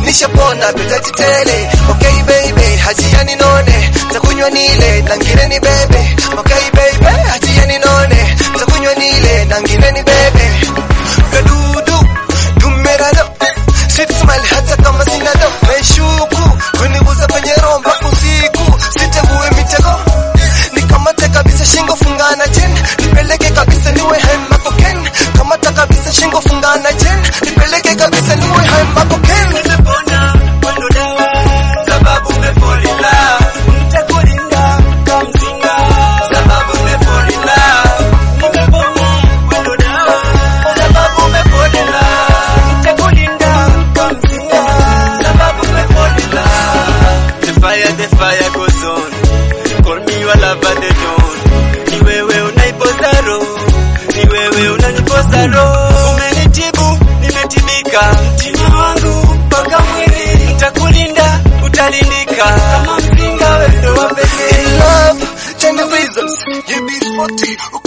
nishapona petaji tele okay baby hajia ninone takunywa nile nangire ni bebe okay baby hajia ninone takunywa nile nangire ni bebe kadudu dumerado sweet smile hata kama sina do meshuku kunibuza kwenye romba usiku sitegue mitego nikamate kabisa shingo fungana jen nipeleke kabisa niwe hema koken kamata kabisa shingo fungana jen nipeleke kabisa niwe hema koken Nimepona mwendo dawa sababu umefall in love. Nitakulinda kama mzinga sababu umefall in love. Nimepona mwendo dawa sababu umefall in love. Nitakulinda kama mzinga sababu umefall in love. The fire, the fire goes on. Call me your lover, the dawn. Ni wewe unaipoza roho, ni wewe unanipoza roho. Umenitibu, nimetibika, mtima wangu mpaka mwili. Nitakulinda, utalindika kama mzinga, wewe ndo wa pekee. in love ten reasons you be spotty